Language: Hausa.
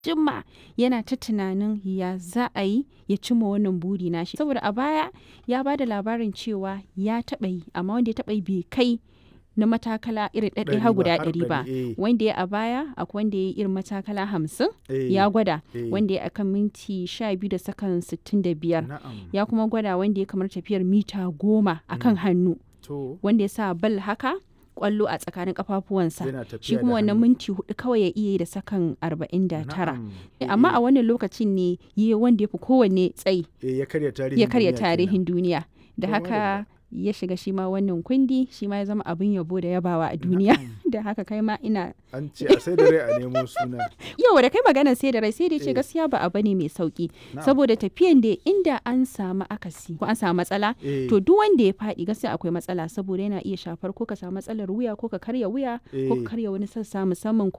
jima yana ta tunanin ya za a yi ya cimma wannan buri nashi saboda a baya ya ba da labarin cewa ya taɓa yi amma wanda ya taɓa yi bai kai na matakala irin ɗaɗɗaya har guda ɗari ba wanda ya a baya akwai wanda ya yi irin matakala hamsin ya gwada wanda ya akan minti sha biyu da sakan sittin da biyar ya kuma gwada wanda ya kamar tafiyar mita goma akan hannu wanda ya sa bal haka kwallo a tsakanin kafafuwansa shi kuma wannan minti hudu kawai ya iya yi da sakan 49 amma a wannan lokacin ne yi wanda ya fi kowanne tsayi ya karya tarihin duniya da haka ya shiga shi ma wannan kundi shi ma ya zama abin yabo da yabawa a duniya da haka kai ma ina an ce a sai da rai a nemo suna yau da kai magana sai da rai sai da ce gaskiya ba abu ne mai sauki saboda tafiyan da inda an samu akasi ko an samu matsala to duk wanda ya faɗi gaskiya akwai matsala saboda yana iya shafar ko ka samu matsalar wuya ko ka karya wuya ko ka karya wani sassa musamman